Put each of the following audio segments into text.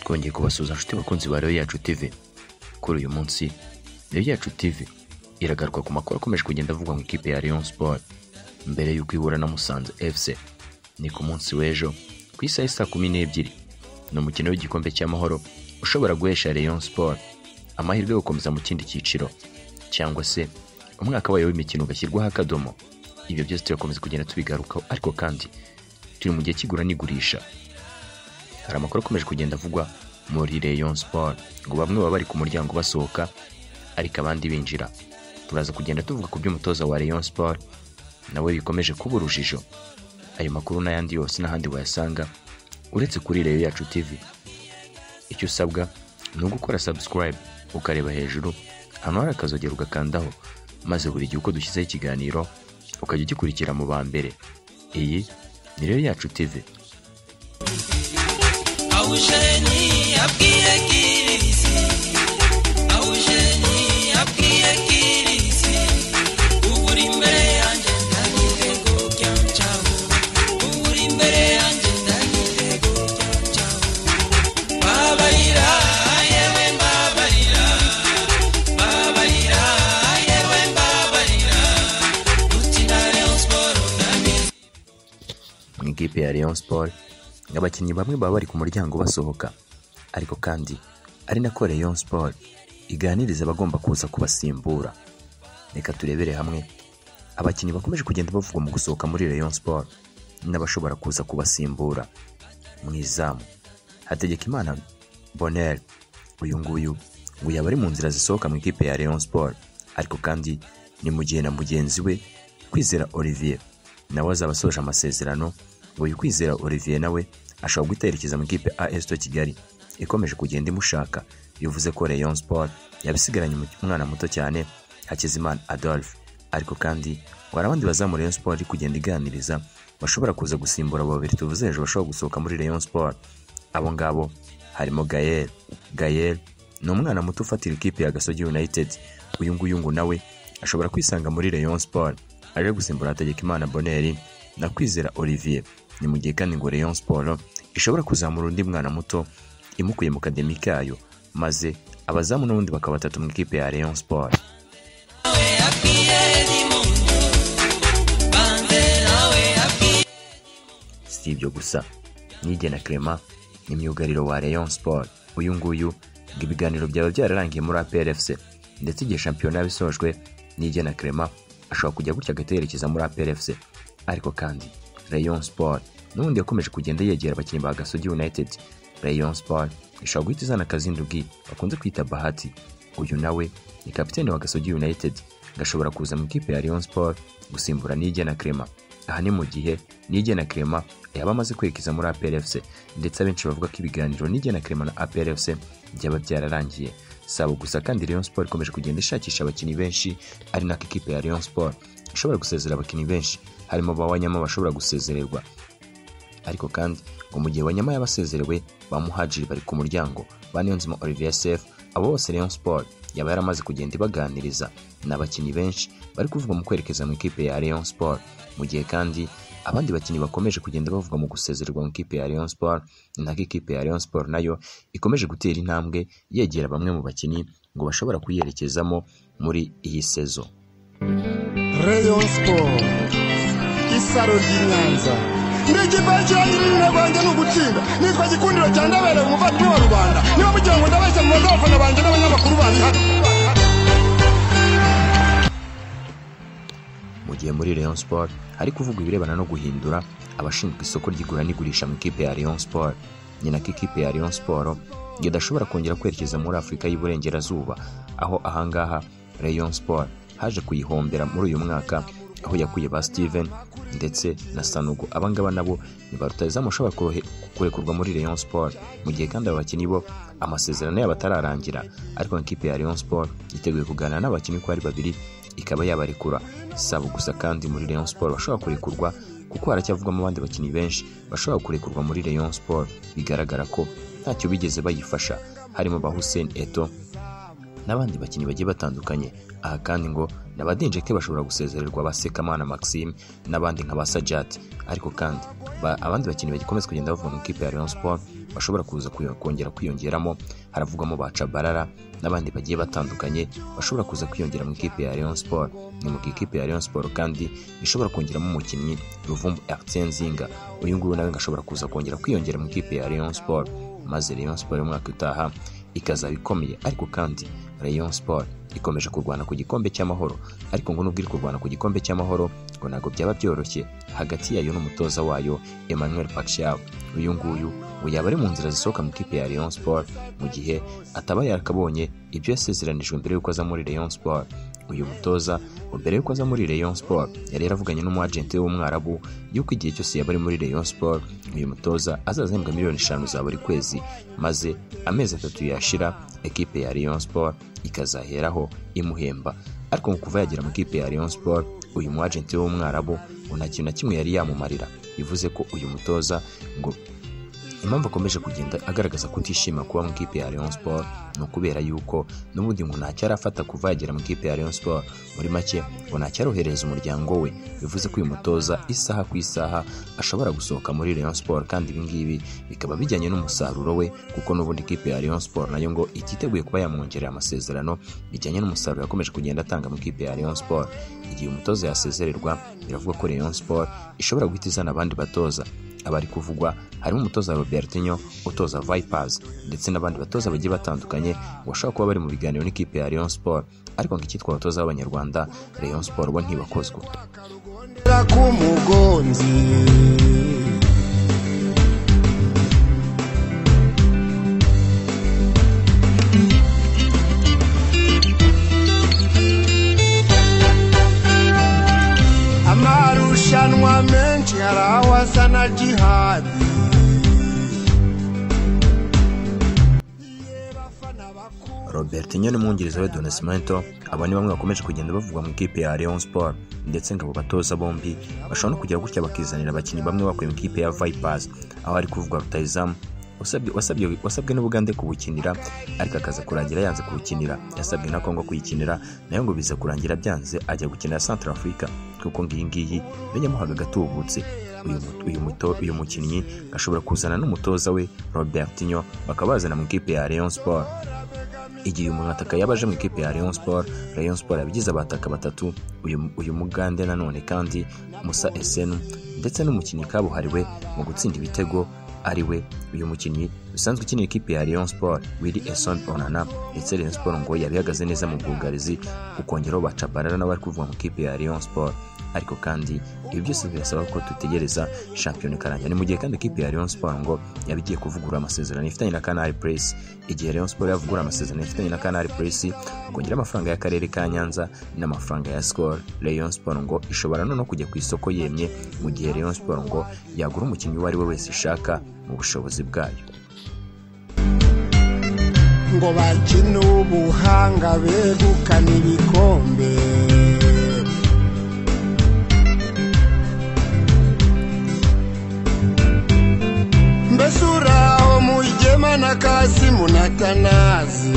twongeye kubasuhuza inshuti bakunzi ba rero yacu tv kuri uyu munsi rero yacu tv iragaruka ku makuru akomeje kugenda avugwa mu ikipe ya Rayon Sport mbere y'uko ihura na Musanze FC ni ku munsi w'ejo ku isaha y'i saa kumi n'ebyiri ni umukino w'igikombe cy'amahoro ushobora guhesha Rayon Sport amahirwe yo gukomeza mu kindi cyiciro cyangwa se umwaka wayo w'imikino ugashyirwaho akadomo ibyo byose turakomeza kugenda tubigarukaho ariko kandi turi mu gihe cy'igura n'igurisha hari amakuru akomeje kugenda avugwa muri Rayon Sport ngo bamwe baba bari ku muryango basohoka ariko abandi binjira turaza kugenda tuvuga ku by'umutoza wa Rayon Sport nawe bikomeje kuba urujijo ayo makuru n'ayandi yose n'ahandi wayasanga uretse kuri Rayon Yacu TV icyo usabwa ni ugukora subscribe ukareba hejuru hano hari akazogera ugakandaho maze buri gihe uko dushyizeho ikiganiro ukajya ugikurikira mu ba mbere iyi ni Rayon Yacu TV awujeni abwiye kirisi awujeni abwiye kirisi ubu uri imbere yanjye ndagire ngo byamcaho ubu uri imbere yanjye ndagire ngo byamcaho babarira yewe mbabarira babarira yewe mbabarira gukina Rayon Sport ndabizi mu ikipe ya Rayon Sport abakinnyi bamwe baba bari ku muryango basohoka ariko kandi ari nako Rayon Sport iganiriza abagomba kuza kubasimbura reka turebere hamwe abakinnyi bakomeje kugenda bavugwa mu gusohoka muri Rayon Sport n'abashobora kuza kubasimbura mu izamu Hategekimana Bonheur uyu nguyu ngo yaba ari mu nzira zisohoka mu ikipe ya Rayon Sport ariko kandi ni mu gihe na mugenzi we Kwizera Olivier nawe azaba asoje amasezerano ngo uyu Kwizera Olivier nawe ashobora guterekeza mu ikipe AS Kigali Kigali ikomeje kugenda imushaka bivuze ko Rayon Sport yabisigaranye mu- umwana muto cyane Hakizimana Adolphe ariko kandi ngo hari abandi bazamu Rayon Sport iri kugenda iganiriza bashobora kuza gusimbura abo babiri tuvuze hejuru bashobora gusohoka muri Rayon Sport abo ngabo harimo Gael Gael ni umwana muto ufatira ikipe ya Gasogi United uyu nguyu ngo nawe ashobora kwisanga muri Rayon Sport aje gusimbura Hategekimana Bonheur na Kwizera Olivier ni mu gihe kandi ngo Rayon Sport ishobora kuzamura undi mwana muto imukuye mu kademi kayo maze abazamu n'ubundi bakaba batatu mu ikipe ya Rayon Sport nawe abwiye dimundo banze nawe abwiye si ibyo gusa Nige na Clement ni myugariro wa Rayon Sport uyu nguyu ngo ibiganiro byaba byararangiye muri APRFC ndetse igihe shampiyona yaba isojwe Nige na Clement ashobora kujya gutya agaterekeza muri APRFC ariko kandi Rayon Sport n'ubundi yakomeje kugenda yegera abakinnyi ba Gasogi United Rayon Sport ishobora guhita izana Kazindugi bakunze kwita Bahati uyu nawe ni kapiteni wa Gasogi United gashobora kuza mu ikipe ya Rayon Sport gusimbura Nige na Clement aha ni mu gihe Nige na Clement yaba amaze kwerekeza muri APRFC ndetse abenshi bavuga ko ibiganiro Nige na Clement na APRFC byaba byararangiye saba gusa kandi Rayon Sport ikomeje kugenda ishakisha abakinnyi benshi ari nako ikipe ya Rayon Sport ishobora gusezera abakinnyi benshi harimo bawanyama bashobora gusezererwa ariko kandi ngo mu gihe Wanyama yabasezerewe ba Muhajiri bari ku muryango ba Niyonzima Olivier SF abo bose Rayon Sport yaba yaramaze kugenda ibaganiriza ni abakinnyi benshi bari kuvuga mu kwerekeza mu ikipe ya Rayon Sport mu gihe kandi abandi bakinnyi bakomeje kugenda bavuga mu gusezererwa mu ikipe ya Rayon Sport ni nako ikipe ya Rayon Sport nayo ikomeje gutera intambwe yegera bamwe mu bakinnyi ngo bashobora kuyerekezamo muri iyi sezo Rayon Sport isaro ry'i Nyanza n'ikipe cyangirira rwanjye ni ugutsinda nitwa gikundiro cya ndabereye umuvandimwe wa rubanda niba mugira ngo ndabeshya mu bazafana banjye n'abanyamakuru bandi hano mu gihe muri Rayon Sport hari kuvugwa ibirebana no guhindura abashinzwe isoko ry'igura n'igurisha mu ikipe ya Rayon Sport ni nako ikipe ya Rayon Sport ngo idashobora kongera kwerekeza muri Afurika y'Iburengerazuba aho ahangaha Rayon Sport haje kuyihombera muri uyu mwaka aho yakuye ba Steven ndetse na sanugo abangaba nabo ni ba rutahizamu ushobora kurohe- kurekurwa muri rayon sport mu gihe kandi aba bakinnyi bo amasezerano yabo atararangira ariko nk'ikipe ya rayon sport yiteguye kuganira n'abakinnyi uko ari babiri ikaba yabarekura saba gusa kandi muri rayon sport bashobora kurekurwa kuko haracyavugwamo abandi bakinnyi benshi bashobora kurekurwa muri rayon sport bigaragara ko ntacyo bigeze bayifasha harimo ba hussein eto n'abandi bakinnyi bagiye batandukanye aha kandi ngo na ba Denjeke bashobora gusezererwa ba Sekamana Maxime n'abandi nka ba Sajat ariko kandi ba, abandi bakinnyi bagikomeza kugenda bavuga mu kipe ya Rayon Sport bashobora kuza kuyo- kongera kwiyongeramo haravugwamo ba Chabarara n'abandi bagiye batandukanye bashobora kuza kwiyongera mu ikipe ya Rayon Sport ni mu gihe ikipe ya Rayon Sport kandi ishobora kongeramo umukinnyi Ruvumbu Etienne Zinga uyu nguyu nawe ngo ashobora kuza kongera kwiyongera mu ikipe ya Rayon Sport maze Rayon Sport umwaka utaha ikazaba ikomeye ariko kandi Rayon Sport ikomeje kurwana ku gikombe cy'amahoro ariko ngo nubwo iri kurwana ku gikombe cy'amahoro ngo ntabwo byaba byoroshye hagati yayo n'umutoza wayo Emmanuel Pacquiao uyu nguyu ngo yaba ari mu nzira zisohoka mu ikipe ya Rayon Sport mu gihe ataba yarakabonye ibyo yasezeranijwe mbere y'uko aza muri Rayon Sport uyu mutoza ngo mbere y'uko aza muri Rayon Sport yari yaravuganye n'umwagenti w'umwarabu y'uko igihe cyose yaba ari muri Rayon Sport uyu mutoza azaza ahembwa miliyoni eshanu za buri kwezi maze amezi atatu yashira ekipe ya Rayon Sport ikazaheraho imuhemba ariko ngo kuva yagera mu ikipe ya Rayon Sport uyu mu agenti w'umwarabu ngo nta kintu na kimwe yari yamumarira bivuze ko uyu mutoza ngo impamvu akomeje kugenda agaragaza kutishima kuba mu ikipe ya Rayon Sport ni ukubera yuko n'ubundi ngo ntacyo arafata kuva yagera mu ikipe ya Rayon Sport muri make ngo ntacyo arohereza umuryango we bivuze ko uyu mutoza isaha ku isaha ashobora gusohoka muri Rayon Sport kandi ibingibi bikaba bijyanye n'umusaruro we kuko n'ubundi ikipe ya Rayon Sport nayo ngo ititeguye kuba yamwongerera amasezerano bijyanye n'umusaruro yakomeje kugenda atanga mu ikipe ya Rayon Sport igihe umutoza yasezererwa biravuga ko Rayon Sport ishobora guhita izana abandi batoza abari kuvugwa harimo umutoza Robertinho utoza Vipers ndetse n'abandi batoza bagiye batandukanye ngo bashobora kuba bari mu biganiro n'ikipe ya Rayon Sport ariko ngo icyitwa abatoza b'Abanyarwanda Rayon Sport bo ntibakozwa Kera k'umugonzi amarushanwa menshi hari aho asa na jihadi Robertinho n'umwungiriza we Don Nascimento aba ni bamwe bakomeje kugenda bavugwa mu ikipe ya Rayon Sport ndetse ngo abo batoza bombi bashobora no kugera gutya bakizanira abakinnyi bamwe bakuye mu ikipe ya Vipers aho hari kuvugwa rutayizamu wasabwe- wasabwe- wasabwe n'ubugande kuwukinira ariko akaza kurangira yanze kuwukinira yasabwe na kongo kuyikinira nayo ngo biza kurangira byanze ajya gukinira Central Africa kuko ngiyi ngiyi yanyamuhaga agatubutse uyu mu- uyu muto- uyu mukinnyi ashobora kuzana n'umutoza we Robertinho bakaba bazana mu ikipe ya Rayon Sport igihe uyu mwataka yaba aje mu ikipe ya Rayon Sport Rayon Sport yabigize abataka batatu uyu, uyu mugande nanone kandi Musa Essenu ndetse n'umukinnyi kabuhariwe mu gutsinda ibitego ari we uyu mukinnyi usanzwe ukinira ikipe ya Rayon Sport Willy Esson Onana ndetse Rayon Sport ngo yabihagaze neza mu bwugarizi ukongeraho bacabarara n'abari kuvuga mu ikipe ya Rayon Sport ariko kandi ibi byose birasaba ko dutegereza shampiyona ikarangira ni mu gihe kandi ikipe ya Rayon Sport ngo yabigiye kuvugurura amasezerano ifitanye na Canal Press igihe Rayon Sport yavugura amasezerano ifitanye na Canal Press kongera amafaranga y'akarere ka Nyanza n'amafaranga ya Skol Rayon Sport ngo ishobora noneho kujya ku isoko yemye mu gihe Rayon Sport ngo yagura umukinnyi uwo ari we wese ishaka mu bushobozi bwayo ngo bakine ubuhanga begukana ibikombe mbese uraho mugema na kasimu na tanazi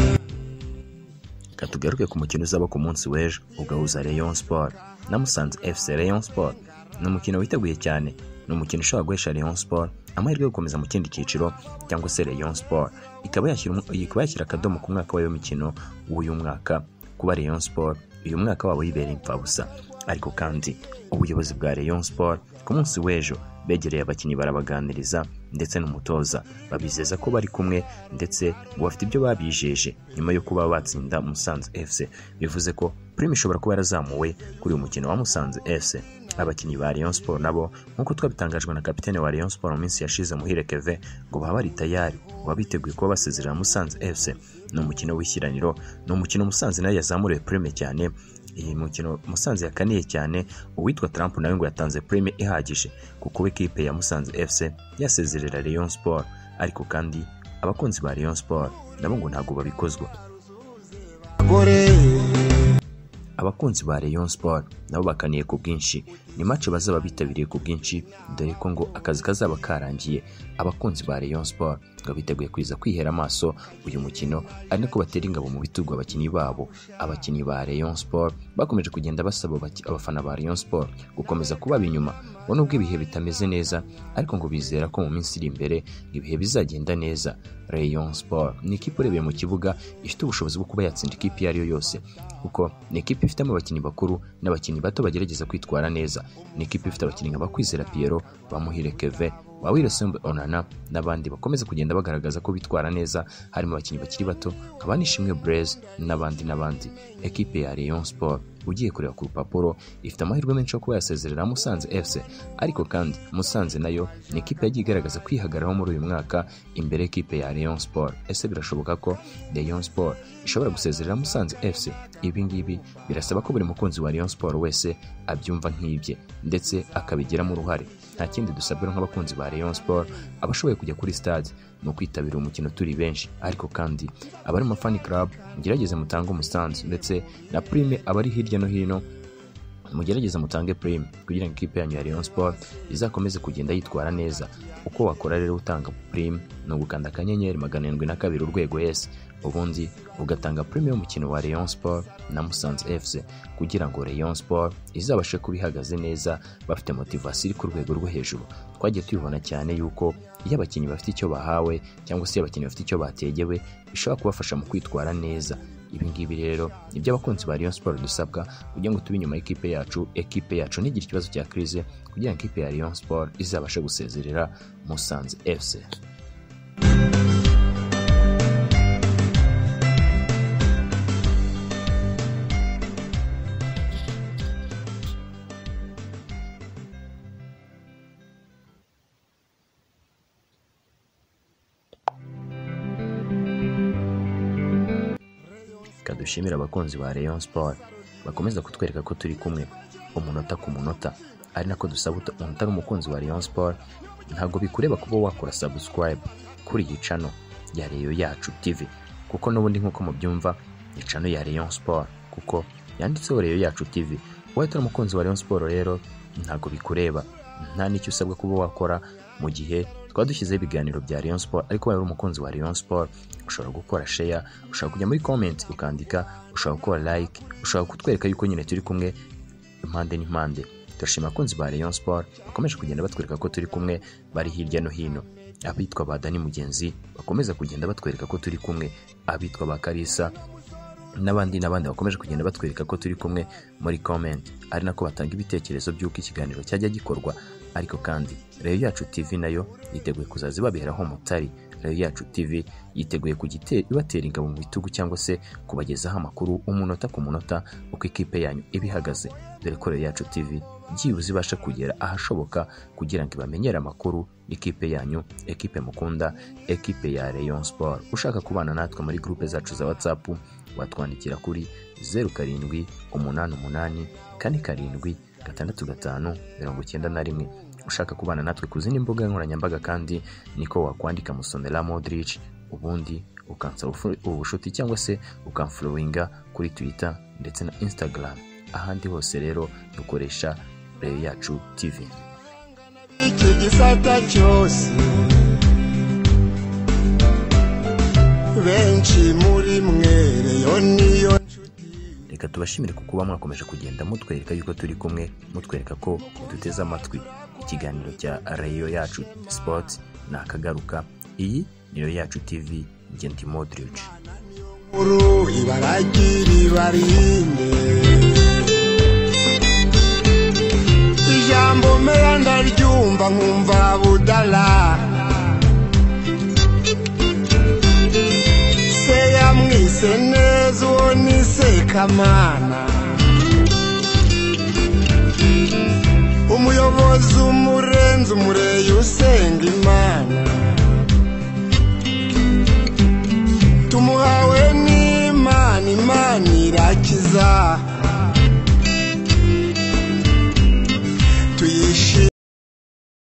Reka tugaruke ku mukino uzaba ku munsi w'ejo ugahuza Rayon Sport na Musanze FC Rayon Sport ni umukino witeguye cyane ni umukino ushobora guhesha Rayon Sport amahirwe yo gukomeza mu kindi cyiciro cyangwa se Rayon Sport ikaba yashyira umu- ikaba yashyira akadomo ku mwaka w'ayo mikino w'uyu mwaka kuba Rayon Sport uyu mwaka wabo yibereye imfabusa ariko kandi ubuyobozi bwa Rayon Sport ku munsi w'ejo begereye abakinnyi barabaganiriza ndetse n'umutoza babizeza ko bari kumwe ndetse ngo bafite ibyo babijeje nyuma yo kuba batsinda Musanze FC bivuze ko prime ishobora kuba yarazamuwe kuri uyu mukino wa Musanze FC abakinnyi ba Rayon Sport nabo nk'uko twabitangajwe na kapitene wa Rayon Sport mu minsi yashize muhire Keve ngo baba bari tayari ngo baba biteguye kuba basezerera Musanze FC ni umukino w'ishyiraniro ni umukino Musanze nayo yazamuriwe prime cyane iyi mukino musanze yakaniye cyane uwitwa Trump nawe ngo yatanze prime ihagije kuko we kipe ya musanze fc yasezerera rayon sport ariko kandi abakunzi ba rayon sport nabo ngo ntabwo babikozwa gore abakunzi ba rayon sport nabo bakaniye ku bwinshi ni mace bazaba bitabiriye ku bwinshi dore ko ngo akazi kazaba karangiye abakunzi ba rayon sport ngo biteguye kwiza kwihera amaso uyu mukino ari nako batera ingabo mu bitugu abakinnyi babo abakinnyi ba rayon sport bakomeje kugenda basaba abaki- abafana ba rayon sport gukomeza kubaba inyuma ngo nubwo ibihe bitameze neza ariko ngo bizera ko mu minsi iri imbere ibihe bizagenda neza rayon sport ni ikipe urebeye mu kibuga ifite ubushobozi bwo kuba yatsinda ikipe iyo ari yo yose kuko ni ikipe ifitemo abakinnyi bakuru n'abakinnyi bato bagerageza kwitwara neza ni ikipe ifite abakinnyi nka bakwizera Pierrot bamuhire keve wawire sembe onana n'abandi bakomeza kugenda bagaragaza ko bitwara neza harimo abakinnyi bakiri bato nka banishimwe bureze n'abandi n'abandi ekipe ya rayon sport ugiye kureba ku rupapuro ifite amahirwe menshi yo kuba yasezerera musanze fc ariko kandi musanze nayo ni ikipe yagiye igaragaza kwihagararaho muri uyu mwaka imbere y'ikipe ya rayon sport ese birashoboka ko rayon sport ishobora gusezerera musanze fc ibi ngibi birasaba ko buri mukunzi wa rayon sport wese abyumva nk'ibye ndetse akabigiramo uruhare nta kindi dusabwa nk'abakunzi ba rayon sport abashoboye kujya kuri stade ni ukwitabira umukino turi benshi ariko kandi abari mu mafani club mugerageze mutange umusanzu ndetse na prime abari hirya no hino mugerageze mutange prime kugira ngo ikipe yanyu ya Rayon Sport izakomeze kugenda yitwara neza uko wakora rero utanga prime ni ugukanda akanyenyeri magana arindwi na kabiri urwego yesi ubundi ugatanga prime y'umukino wa Rayon Sport na Musanze FC kugira ngo Rayon Sport izabashe kuba ihagaze neza bafite motivasiyo iri ku rwego rwo hejuru twagiye tubibona cyane yuko iyo abakinnyi bafite icyo bahawe cyangwa se iyo abakinnyi bafite icyo bategewe bishobora kubafasha mu kwitwara neza ibi ngibi rero ni byo abakunzi ba Rayon Sport dusabwa kugira ngo tube inyuma y'ikipe yacu ekipe yacu ntigire ikibazo cya crise kugira ngo ikipe ya Rayon Sport izabashe gusezerera Musanze FC reka dushimire abakunzi ba Rayon Sport bakomeza kutwereka ko turi kumwe umunota ku munota ari nako dusaba uta- umuntu utari umukunzi wa Rayon Sport ntabwo bikureba kuba wakora subscribe kuri iyi cano ya Rayon yacu TV kuko n'ubundi nk'uko mubyumva ni cano ya Rayon Sport kuko yanditseho Rayon yacu TV wowe utari umukunzi wa Rayon Sport rero ntabwo bikureba nta n'icyo usabwa kuba wakora mu gihe twaba dushyizeho ibiganiro bya Rayon Sport ariko waba uri umukunzi wa Rayon Sport ushobora gukora share ushobora kujya muri comment ukandika ushobora gukora like ushobora kutwereka yuko nyine turi kumwe impande n'impande turashima abakunzi ba Rayon Sport bakomeje kugenda batwereka ko turi kumwe bari hirya no hino abitwa ba Dani Mugenzi bakomeza kugenda batwereka ko turi kumwe abitwa ba Kalisa n'abandi n'abandi bakomeje kugenda batwereka ko turi kumwe muri comment ari nako batanga ibitekerezo by'uko ikiganiro cyajya gikorwa ariko kandi Rayon yacu TV nayo yiteguye kuzaza ibaberaho umutari Rayon yacu TV yiteguye kugite ibatera ingabo mu bitugu cyangwa se kubagezaho amakuru umunota ku munota uko ikipe yanyu iba ihagaze dore ko Rayon yacu TV byibuze ibasha kugera ahashoboka kugira ngo ibamenyere amakuru ikipe yanyu ekipe mukunda ekipe ya Rayon Sport ushaka kubana natwe muri groupe zacu za WhatsApp watwandikira kuri zeru karindwi umunani umunani kane karindwi gatandatu gatanu mirongo icyenda na rimwe ushaka kubana natwe ku zindi mbuga nkoranyambaga kandi niko wakwandika musonera modric ubundi ukansaba ufu- ubucuti cyangwa se ukamfolowinga kuri twitter ndetse na instagram ahandi hose rero dukoresha reyo yacu tv iki gisata cyose benshi muri mwe reyo niyo reka tubashimire ku kuba mwakomeje kugenda mutwereka yuko turi kumwe mutwereka ko duteze amatwi ikiganiro cya rayo yacu sports ni akagaruka iyi ni rayo yacu tv njye ndi modric nkuru ibaragira ibarinde ijambo mpera ndaryumva nkumva budala se yamwise neza uwo ni sekamana umuyobozi umurenzi umureyi usenga imana tumuhawe n'imana imana irakiza